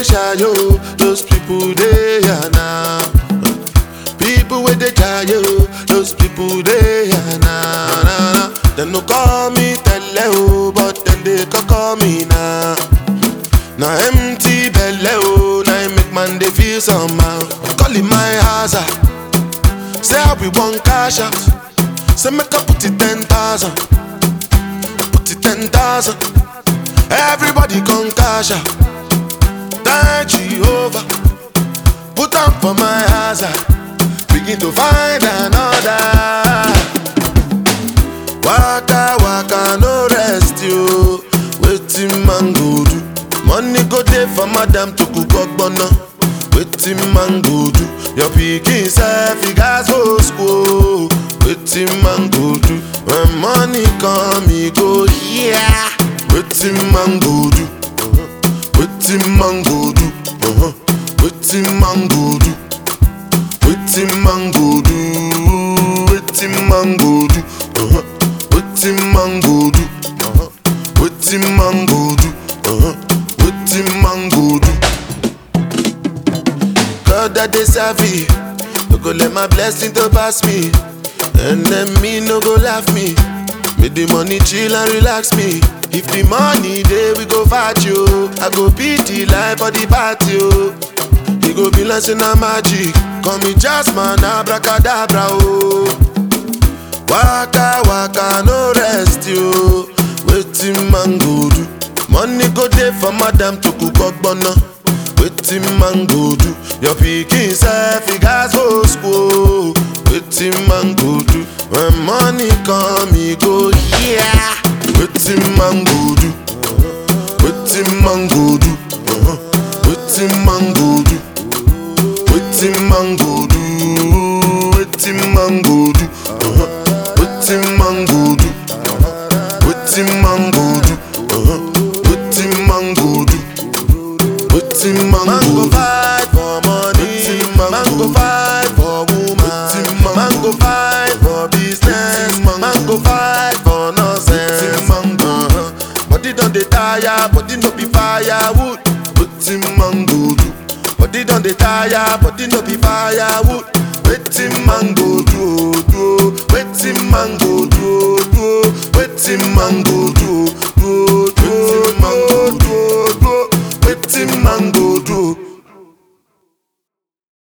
dey shy yo, those people they are now. People with the yo, those people they are now. Nah, nah. They no call me tele o, but then they can call me now. Now empty belly oh, now it make man they feel somehow. Calling my house ah. say I we want cash out. Say make I put it ten thousand, put it ten thousand. Everybody come cash out. Thank Jehovah, put on for my house ah. Begin to find another. Waka waka no rest yo. Wetin man go do? Money go dey for madam to cook ogbonna. Wetin man go do? Your pikin sef e gas go school. Wetin man go do? When money come e go here. Wetin man go do? Wetin man go do? Uh-huh. Wetin man go do? Wetin man go do? Wetin man go do? Uh-huh. Wetin man go do? Uh-huh. Wetin man go do? Uh-huh. Wetin man go do? God that dey serve me, no go let my blessing to pass me, and then me no go laugh me. Make the money chill and relax me. If the money dey, we go fight you. I go beat the life for the party. Oh. You go be like say na magic. Call me Jasmine, abracadabra. Oh. Waka waka no rest yo. Wetin man go do? Money go dey for madam to cook ogbonna. Wetin man go do? Your pikin sef e gas go school. Wetin man go do? When money come e go here. Wetin man go do? Wetin man go do? Uh-huh. Wetin man go do? Wetin man go do? Wetin man go do? Uh-huh. Wetin man go do? Wetin man go do? Uh-huh. Wetin man go do? Wetin man go fight for money? Man go fight for woman. Man go fight for business. Man go fight for nonsense. Uh-huh. Body don dey tire, body no be firewood. Wetin man go do? Body don dey tire, body no be firewood. Wetin man go do? oh, do? oh? Wetin man go do? oh, do? oh? Wetin man go do? oh?